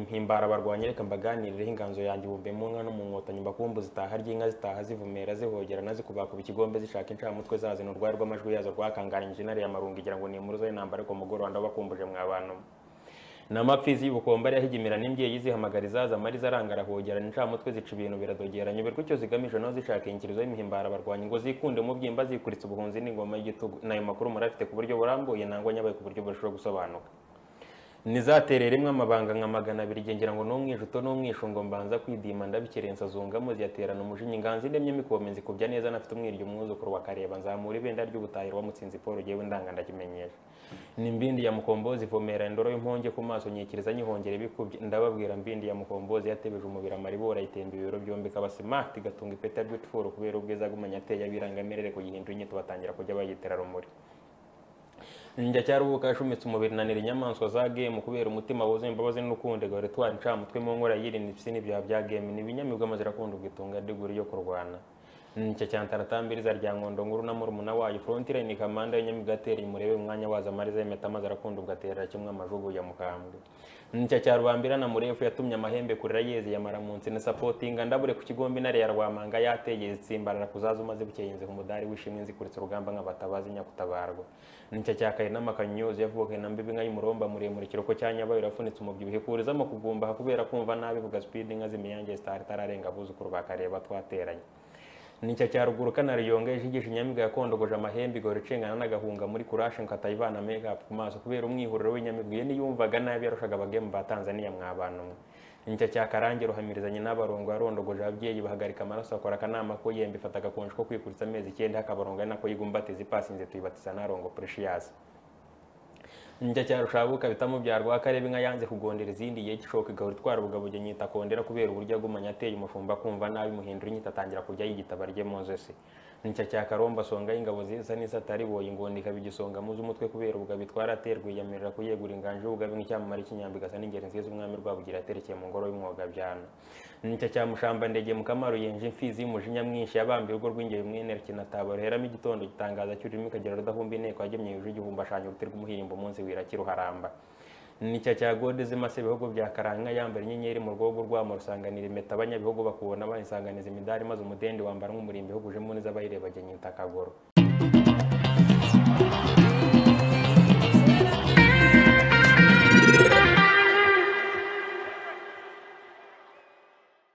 impimbara barwanye reka mbaganireho inganzo yanjye ubumbe mu nka no mu nkotanyi mbakumbuza itaha ry'inka zitaha zivumera zihogerana zikubakuba ikigombe zishaka inshamutwe zazina urwari rw'amajwi yazo rwakanganyije intare ya marungu igira ngo nimuruze intambara ariko mugoroba ndabakumbuje mwa bantu namapfizi y'ubukomba yahigimira n'imbyeyi zihamagara izaza amari zarangara hogerana incamutwe zica ibintu biradogera nyoberwa icyo zigamije naho zishaka inyikirizo y'imihimbara barwanya ngo zikunde mu byimba zikuritse ubuhunzi n'ingoma y'igitugu n'ayo makuru murafite ku buryo burambuye nangwa nyabaye ku buryo burushaho gusobanuka nizaterere rimwe amabanga nka magana abiri igendera ngo n'umwijuto n'umwishungo mbanza kwidima ndabikirensa zungamo ziyaterana umujinya inganzi ndemye mikome nzikubya neza nafite umwiryo umwuzukuru wakareba nzamura ibendera ry'ubutahiro wamutsinzi paul jyewe ndanga ndakimenyesha nimbindi ya mukombozi ivomera indoro y'imponge ku maso nyikiriza nyihongera ibikubye ndababwira mbindi ya mukombozi yatebeje umubiri amaribora ayitemba ibiro byombi kabasimati gatunga ipeta beautiful kubera ubwiza bw'umunyateye abirangamirere kuyihindura inyito batangira kujya bayitera rumuri njya cyarubuka yashumitse umubiri nanira inyamaswa za game kubera umutima wuzuye imbabazi n'urukundo gore twari ncamutwe mu nkora yirinda ibisi n'ibyaha bya game ni ibinyamibwa amaze irakunda ubwitunga ndiguri yo kurwana nicyo cya ntaratambiliza rya nkondo nkuru na murumuna wayo frontire ni kamanda y'inyamibwa atereye umurebe umwanya waza amariza y'impeta amaze arakunda ugaterera kimwe amajugu ya mukambwe nicyo cya rubambira na murefu yatumye amahembe kurira yeze yamara munsi na sapotinga ndabure ku kigombe intare ya rwamanga yateye zitsimbarara kuzaza umaze bukeye inziha umudari w'ishimwe nzikuritse urugamba nk'abatabazi nyakutabarwa nicyo cya kayi n'amakanyozi yavukaye na mbibi nka y'umuromba muremure ikiroko cya nyabayo irafunitse umubyibuho ikurizamo kugumbaha kubera kumva nabi vuga speed inka z'imiyange zitari itararenga abuzukuru bakareba twateranye nicyo cya ruguru kanariyongeje igisha inyamibwa yakondogoje amahembe igahora icengana n'agahunga muri kurashe nkatayivana makeup ku maso kubera umwihuriro w'inyamibwa iyo niyumvaga nabi yarushaga abagemu ba tanzania mwabana umwe nicyo cya karange ruhamirizanye n'abarongo yarondogoje ababyeyi bahagarika amaraso akora akanama ko yemba ifata agakonje ko kwikuritsa amezi icyenda akabarongo ari nako yigumbatiza ipasinze tuyibatiza n'arongo precious njya cya rushabuka bitamo byarwa akareba inka yanze kugondera izindi igihe gishoboka igahora itwara ubugabuje nyita kondera kubera uburyo agumanye ateye umushumba kumva nabi muhindura inyita atangira kujya yigitaba rye mu nzosi nicyo cya karomba asonga y'ingabo zisa nisa atari boye ingondo ikaba igisonga muzi umutwe kubera ubugabo itwara aterwa yiyamirira kuyegura inganje y'ubugabe nk'icyamamare cy'inyambi igasa n'ingeri nziza umwami rwabugira aterekeye mu ngoro y'umwuga byana nicyo cya mushamba ndege mukamaro yenje imfizi y'umujinya mwinshi yabambiye urwo rw'ingeri mwene kinataba ruheramo igitondo gitangaza cy'ururimi ikagera rudahumba inteko yagemye hejuru igihumbi ashanya uruti rw'umuhirimbo munsi wirakira uharamba nicyo cya gode zimase ibihugu bya karanka yambara inyenyeri mu rwobo rwamo rusanganira impeta abanyabihugu bakubona banisanganiza imidari maze umudende wambara nk'umurimbo ihugujemo neza abayireba agenya intakagoro